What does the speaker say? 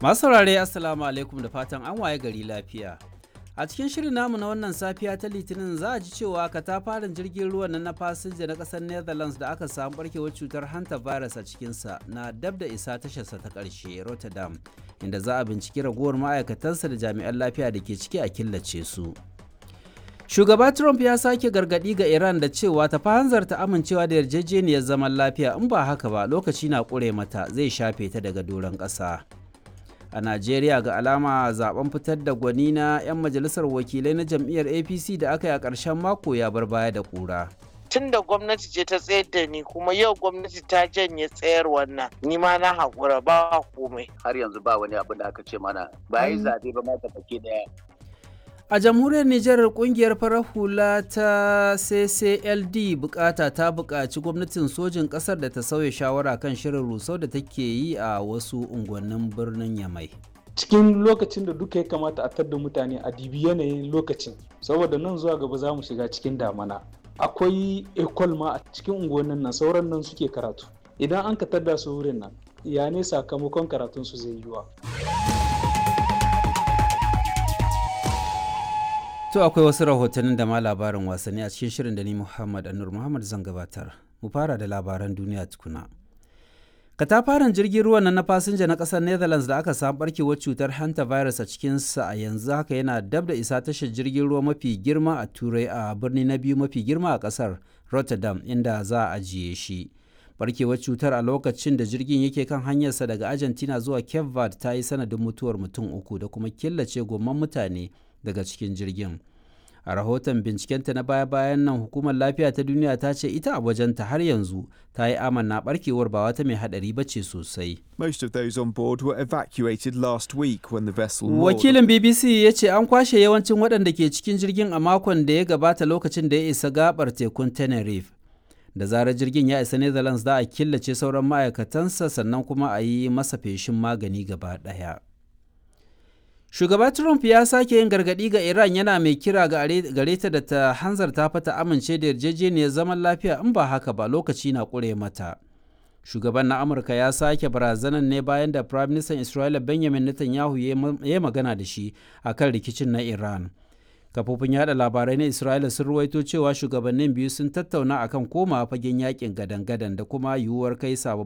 Masu saurare Assalamu alaikum da fatan an waye gari lafiya. A cikin shirin namu na wannan safiya ta Litinin za a ji cewa katafaren jirgin ruwan nan na fasinja na ƙasar Netherlands da aka samu barkewar cutar hanta virus a cikinsa na dab da isa tasharsa ta ƙarshe Rotterdam, inda za a binciki ragowar ma'aikatansa da jami'an lafiya da ke ciki a killace su. Shugaba Trump ya sake gargaɗi ga Iran da cewa ta hanzarta amincewa da yarjejeniyar zaman lafiya in ba haka ba lokaci na ƙure mata zai shafe ta daga doron ƙasa. A Najeriya ga alama zaben fitar da gwani na 'yan majalisar wakilai na jam'iyyar APC da aka yi a ƙarshen mako ya bar baya da ƙura. tun da gwamnati ce ta tsayar da ni kuma yau gwamnati ta janye tsayar wannan ni ma na haƙura ba komai har yanzu ba wani abu da aka ce mana ba yi zaɓe ba ma baki daya A jamhuriyar Nijar kungiyar farar hula ta CCLD bukata ta buƙaci gwamnatin sojin ƙasar da ta sauya shawara kan shirin rusau da take yi a wasu unguwannin birnin Yamai. cikin lokacin da duka ya kamata a tadda mutane a dibi yanayin lokacin saboda nan zuwa gaba za mu shiga cikin damana akwai ekol ma a cikin unguwannin nan sauran nan suke karatu idan an ka tadda su wurin nan ya ne sakamakon karatun su zai yiwa To akwai wasu rahotannin da ma labarin wasanni a cikin shirin da ni Muhammad Anur Muhammad zan gabatar. Mu fara da labaran duniya tukuna. Katafaren jirgin ruwan nan na fasinja na ƙasar Netherlands da aka samu barkewar cutar hanta virus a cikinsa a yanzu haka yana dab da isa tashar jirgin ruwa mafi girma a Turai a birni na biyu mafi girma a ƙasar Rotterdam inda za a ajiye shi. Barkewar cutar a lokacin da jirgin yake kan hanyarsa daga Argentina zuwa Cape Verde ta yi sanadin mutuwar mutum uku da kuma killace gomman mutane daga cikin jirgin. a rahoton bincikenta na baya-bayan nan hukumar lafiya ta duniya ta ce ita a wajenta har yanzu ta yi amanna barkewar ba wata mai hadari ba ce sosai. Most of those on board were evacuated last week when the vessel Wakilin BBC ya ce an kwashe yawancin waɗanda ke cikin jirgin a makon da ya gabata lokacin da ya isa gabar tekun Tenerife. Da zarar jirgin ya isa Netherlands za a killace sauran ma'aikatansa sannan kuma a yi masa feshin magani gaba ɗaya. Shugaba Trump ya sake yin gargaɗi ga Iran yana mai kira gare ta da ta hanzarta fata amince da yarjejeniyar zaman lafiya in ba haka ba lokaci na ƙure mata. Shugaban na Amurka ya sake barazanan ne bayan da Prime Minister Isra'ila Benjamin Netanyahu ya magana da shi a kan rikicin na Iran. Kafofin yada labarai na Isra'ila sun ruwaito cewa shugabannin biyu sun tattauna akan koma fagen yakin gadan-gadan da kuma yiwuwar kai sababbin